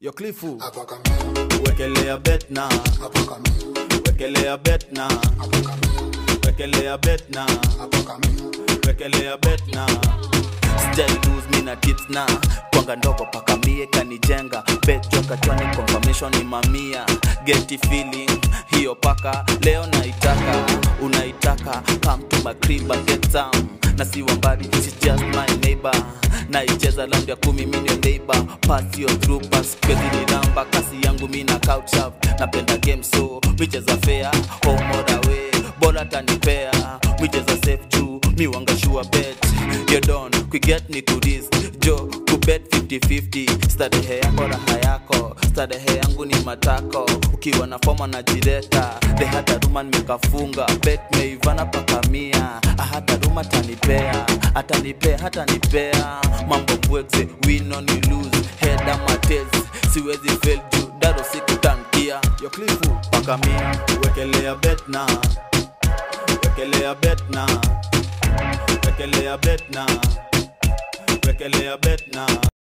Yo Clifu, Hapa kamera, wekelea bet na, hapa kamera, wekelea bet na, hapa kamera, wekelea bet na, hapa kamera. wekelea bet na. Sijai lose mi na tips na kwanga ndogo paka mie kanijenga bet joka chwani confirmation ni mamia geti feeling hiyo paka leo naitaka unaitaka come to my crib and get some na si wambadi she's just my neighbor naicheza round ya kumi million neighbor pass your through pass kwezi ni namba kasi yangu mi na couch up napenda game so micheza fair home or away bora tanipea micheza safe juu mi wangashua bet you don kuget ni kudis jo kubet 50-50 starehe yako raha yako starehe yangu ni matako ukiwa na foma na jireta the hata ruma nimekafunga bet meivana paka mia hata ruma tanipea atanipea hatanipea mambo bwekse win on you lose head ama tails siwezi fail juu daro sikutankia yo klifu paka mia wekelea bet na wekelea bet na wekelea bet na wekelea bet na